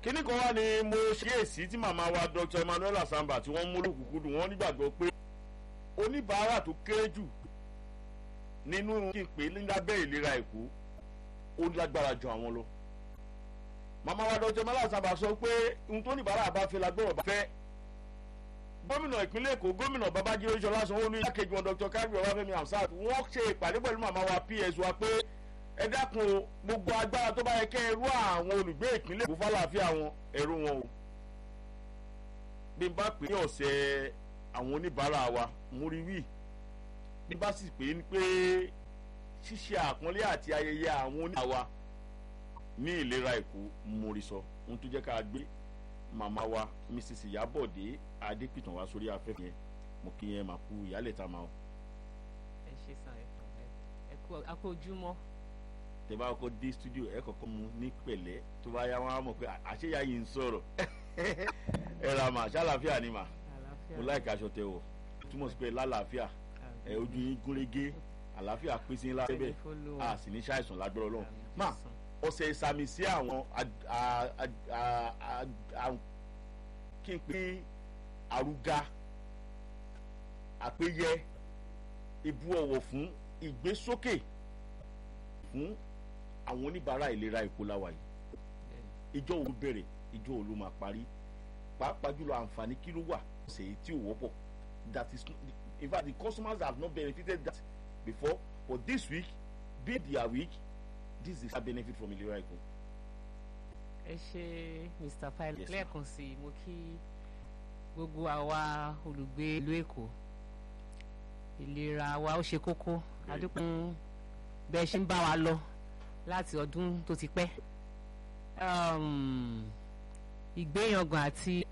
kíní kan wá ni mo ṣíyèsí tí màmá wa dr emmanuel asamba tí wọ́n mú lókùnkúndùn wọ́n nígbàgbọ́ pé oníbàárà tó kéré jù nínú kí n pè é lábẹ́ ìlera èkó ó lágbára ju àwọn lọ màmá wa dr emmanuel asamba sọ pé ohun tó oníbàárà bá fẹ́ lágbọ́rọ̀ bá fẹ́ gómìnà ìpínlẹ̀ èkó gómìnà babájídé ṣọlá sanwó-olú ilákejì wọn dr kárí ọbáfẹ́mi hamsat wọ́n ṣe ìpàdé pẹ̀lú màmá wa ps wa pé ẹ dákun o gbogbo agbára tó bá yẹ kẹ́ ẹ rú àwọn olùgbé ìpínlẹ̀ èkó fàlàáfíà wọn ẹ̀rú wọn o bí n bá pè é ọ̀sẹ̀ àwọn oníbàárà wa mo rí wí bí n bá sì pè é pé ṣíṣe àpọ́nlé àti ayẹyẹ àwọn oníbàárà wa ní ìlera èkó mo rí sọ ohun tó jẹ́ ká gbé màmá wa mrs ìyábọ̀dé adépìtàn wá sórí afẹ́fẹ́ yẹn mo kí yẹn máa kú ìyálẹ̀ tá a máa. ẹ ṣe sàn ẹ kú akójúmọ́. tẹ bá kọ́kọ́ dé studio ẹ kọ́kọ́ mu ní pẹ̀lẹ́ tó bá yá wọn á mọ̀ pé àṣeyà yìí ń sọ̀rọ̀ ẹ ra mà ṣàlàáfíà ni mà mo láìka aṣọ tẹ wọ̀ túmọ̀ sí pé lálàáfíà ẹ ojú yín gúnrégé àlàáfíà pín sí ńlá bẹ́ẹ̀ a sì ní ṣàìsàn lágbára ọlọ́run mà ọ̀sẹ̀ ìsàmì sí àwọn kí n pè àrùga àpéyẹ ìbu ọ̀wọ̀ fún ìgbésókè fún àwọn oníbàárà ìlera èkó láwa yìí ìjọ wo bẹ̀rẹ̀ ìjọ wo ló máa parí pàápàá jùlọ àǹfààní kí ló wà ṣe èyí tí ò wọ́pọ̀ that is in fact the customers have not benefited that before but this week be their week this is a benefit from ìlera èkó. ẹ ṣe mr pilot lẹ́ẹ̀kan sí i mo kí gbogbo àwa olùgbé ìlú èkó ìlera wa ó ṣe kókó adúpẹ́ bẹ́ẹ̀ ṣe ń bá wa lọ láti ọdún tó ti pẹ́ ìgbéyangàn àti